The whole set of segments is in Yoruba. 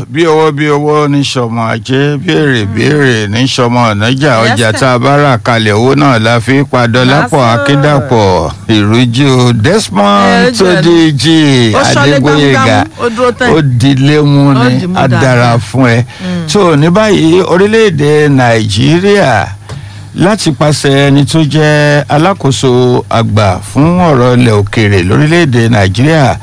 bí owó bí owó ní sọmọ ajé béèrè béèrè ní sọmọ ọ̀nàjà Yes, ọjà sir. tá a bá rà kalẹ̀ owó náà la fi padà lápò Yes, sir. akíndàpọ̀ ìrújú Desmond Eh, Tódìjì ó ṣọlé Adégbóyèga gbámúgbámú, ó dúró tán. ó dilé mú Ó ni dì mú á dára dáadáa. fún ẹ tó ní báyìí orílẹ̀-èdè Nàìjíríà láti pàṣẹ ẹni tó jẹ́ alákòóso àgbà fún ọ̀rọ̀ ilẹ̀ òkèèrè lórílẹ̀‐èdè nàìjíríà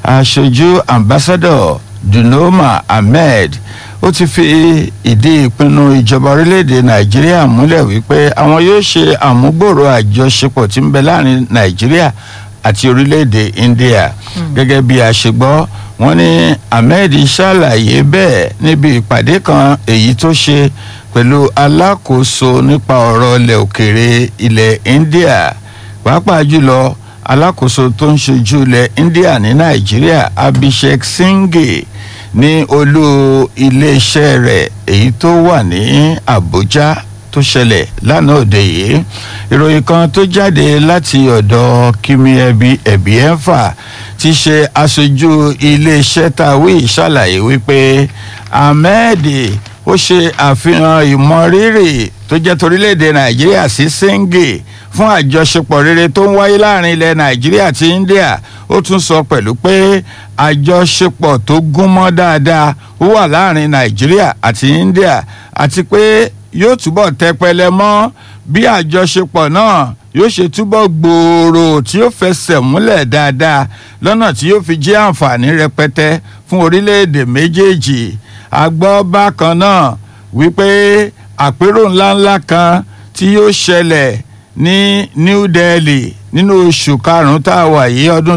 aṣojú ambassador dunoma ahmed ó ti fi ìdí ìpinnu ìjọba orílẹ̀‐èdè nàìjíríà múlẹ̀ wípé àwọn yóò ṣe àmúgbòrò àjọṣepọ̀ tí ń bẹ láàrin nàìjíríà àti orílẹ̀‐èdè india gẹ́gẹ́ bí a ṣe gbọ́ wọ́n ní ahmed ṣàlàyé bẹ́ẹ̀ níbi ìpàdé kan èyí tó ṣe pẹ̀lú alákòóso nípa ọ̀rọ̀ ilẹ̀ òkèèrè ilẹ̀ india pàápàá jùlọ alákòóso tó ń ṣojú ilẹ̀ india ní nàìjíríà abhishek singh ní olú iléeṣẹ́ rẹ̀ èyí tó wà ní abuja tó ṣẹlẹ̀ lánàá òde yìí ìròyìn kan tó jáde láti ọ̀dọ̀ kimi ẹbí ẹ̀bí ẹ̀fà ti ṣe aṣojú iléeṣẹ́ tàwí ṣàlàyé wípé ahmed ó ṣe àfihàn ìmọrírì tó jẹ́ torílẹ̀-èdè nàìjíríà sí sẹ́ńgè fún àjọṣepọ̀ rere tó ń wáyé láàrin ilẹ̀ nàìjíríà àti india ó tún sọ pẹ̀lú pé àjọṣepọ̀ tó gúnmọ́ dáadáa ó wà láàrin nàìjíríà àti india àti pé yóò túbọ̀ tẹpẹlẹ mọ́ bí àjọṣepọ̀ náà yóò ṣe túbọ̀ gbòòrò tí yóò fẹsẹ̀ múlẹ̀ dáadáa lọ́nà tí yóò fi jẹ́ àǹfààní rẹpẹtẹ fún orílẹ̀-èdè méjèèjì a gbọ́ bákan náà wípé àpérò ńláńlá kan tí yóò ṣẹlẹ̀ ní new delhi nínú oṣù karùn-ún tá a wà yìí ọdún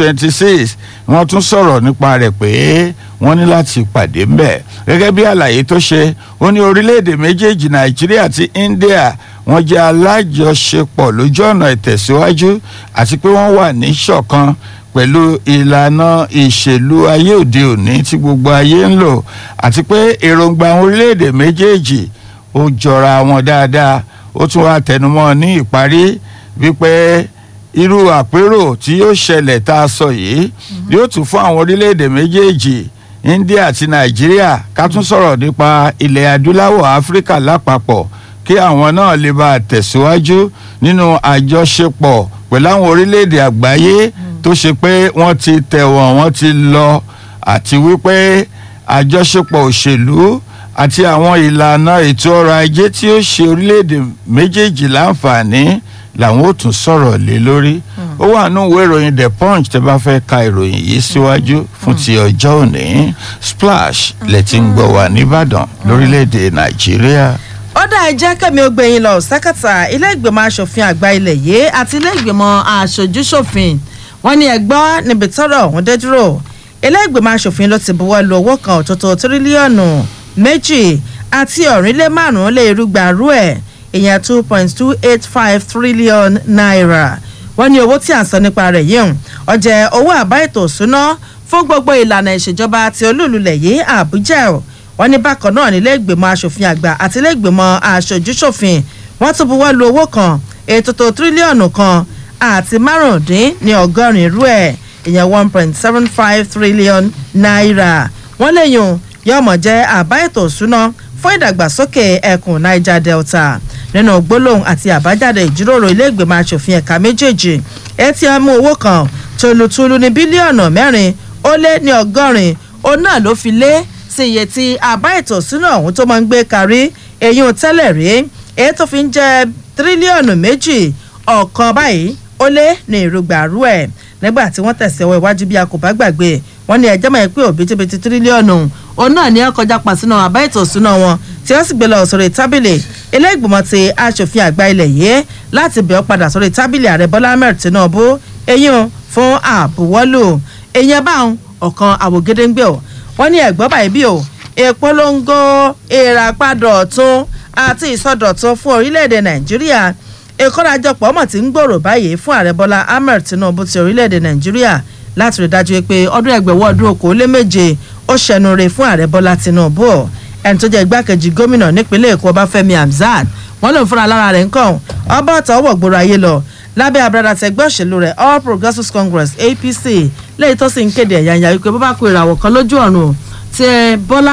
2026 wọ́n tún sọ̀rọ̀ nípa rẹ̀ pé wọ́n ní láti pàdé ńbẹ̀ gẹ́gẹ́ bí àlàyé tó ṣe ó ní orílẹ̀-èdè méjèèjì nàìjíríà àti india wọ́n jẹ́ alájọṣepọ̀ lójú ọ̀nà ìtẹ̀síwájú àti pé wọ́n wà ní ṣọ̀kan pẹ̀lú ìlànà ìṣèlú ayé òde òní tí gbogbo ayé ń lò àti pé èròǹgbà àwọn orílẹ̀-èdè méjèèjì ó jọra wọn dáadáa ó tún wá tẹnumọ́ ní ìparí wípé irú àpérò tí yóò ṣẹlẹ̀ tá a sọ yìí yóò tún fún àwọn orílẹ̀-èdè méjèèjì india àti nàìjíríà ká tún sọ̀rọ̀ nípa ilẹ̀ adúláwọ̀ áfíríkà lápapọ̀ kí àwọn náà lè bá a tẹ̀síwájú nínú àjọṣepọ̀ pẹ̀lú àwọn orílẹ̀-èdè àgbáyé tó ṣe pé wọ́n ti tẹ̀wọ̀n wọ́n ti lọ àti wípé àjọṣepọ̀ òṣèlú àti àwọn ìlànà ètò ọrọ̀ ajé tí ó ṣe orílẹ̀-èdè méjèèjì láǹfààní làwọn ò tún sọ̀rọ̀ lé lórí ó wà nínú ìwé ìròyìn the punch tẹ́ bá fẹ́ ka ìròyìn yìí síwájú fún ti ọjọ́ òní splash lẹ ti ń gbọ́ wà nìbàdàn lórílẹ̀-èdè nàìjíríà. ó dá ẹjẹ́ kẹ́mi ó gbẹ̀yìn lọ sákàtà ilé ìgbìmọ̀ asòfin àgbà ilẹ̀ yìí àti ilé ìgbìmọ̀ aṣojúṣòfin wọn ní ẹgbọ́ níbi tọ́rọ̀ ọ̀hún dé dúró ilé ìgbìmọ̀ asòfin ló ti buwọ́ lu owó kan ọ̀tọ̀tọ̀ tírílíọ̀nù méjì àti ọ̀rìnlé márùn-ún lé irúgba rú ẹ̀ ìyẹn two point two eight five trillion naira wọ́n ní owó tí à ń sọ nípa rẹ̀ yìí ọ̀jẹ̀ owó àbá ètò ìṣúná fún gbogbo ìlànà ìṣèjọba ti olúùlulẹ̀ yìí àbújá ẹ̀ wọ́n ní bákan náà nílé ìgbìmọ̀ asòfin àgbà àti ilé ìgbìmọ̀ aṣojúṣòfin wọ́n tún buwọ́ lu owó kan ètò tó tírílíọ̀nù kan àti márùndín ní ọgọ́rin irú ẹ̀ ìyẹn one point seven five trillion naira wọ́n léyìn yọmọ jẹ́ àbá ètò ìṣúná fún ìdàgbàsókè ẹkùn niger delta nínú gbólóhùn àti àbájáde ìjíròrò ilé ìgbìmọ̀ asòfin ẹ̀ka méjèèjì etí ọmú owó kan tolutulu ní bílíọ̀nù mẹ́rin ó lé ní ọgọ́rin òun náà ló fi lé sí iye tí àbá ètò ìṣúná ọ̀hún tó máa ń gbé kárí eyín tẹ́lẹ̀ rí èyí tó fi ń jẹ́ tírílíọ̀nù méjì ọ̀kan báyìí ó lé ní ìrúgbàrú ẹ̀ nígbà tí wọ́n tẹ̀sí ọwọ́ iwájú bí a kò bá gbàgbé wọ́n ní ẹjọ́ mọ̀ pé òbítíbitì tírílíọ̀nù òun náà ní ọkọjá pàṣínà àbá ètò ìṣúná wọn tí wọ́n sì gbé lọ sórí tábìlì ilé ìgbìmọ̀ ti aṣòfin àgbà ilẹ̀ yìí láti bẹ̀ ọ́ padà sórí tábìlì ààrẹ bọ́lá ahmed tinubu eyín fún àbúwọ́lù eyín báwọn ọ̀kan àwògedengbe ọ̀ wọ́n ní ẹ̀gbọ́n báyìí bí o ìpolongo ìràpadà ọ̀tún àti ìsọdọ̀tun fún orílẹ̀-èdè nàìjíríà ìkórajọpọ̀ mọ̀ tí ń gbòòrò báyìí fún ààrẹ bọ́lá ahmed tinubu ti orílẹ̀-èdè nàìjíríà láti rí dájú pé ọdún ẹgbẹ̀wọ́ ọdún okòólé méje ó ṣẹnure fún ààrẹ bọ́lá tinubu ẹni tó jẹ́ igbákejì gómìnà nípínlẹ̀ èkó ọbáfẹ́mi hamzat wọ́n lòun fúnra lára rẹ̀ ń kàn ọba ọ̀tọ̀ ọwọ́ gbòòrò ayé lọ lábẹ́ abúlé àtẹgbẹ́ òṣèlú rẹ̀ all progressives congress apc lẹ́yìn tó sì ń kéde ẹ̀yà ìyá wípé bó bá kó ìràwọ̀ kan lójú ọ̀run tí bọ́lá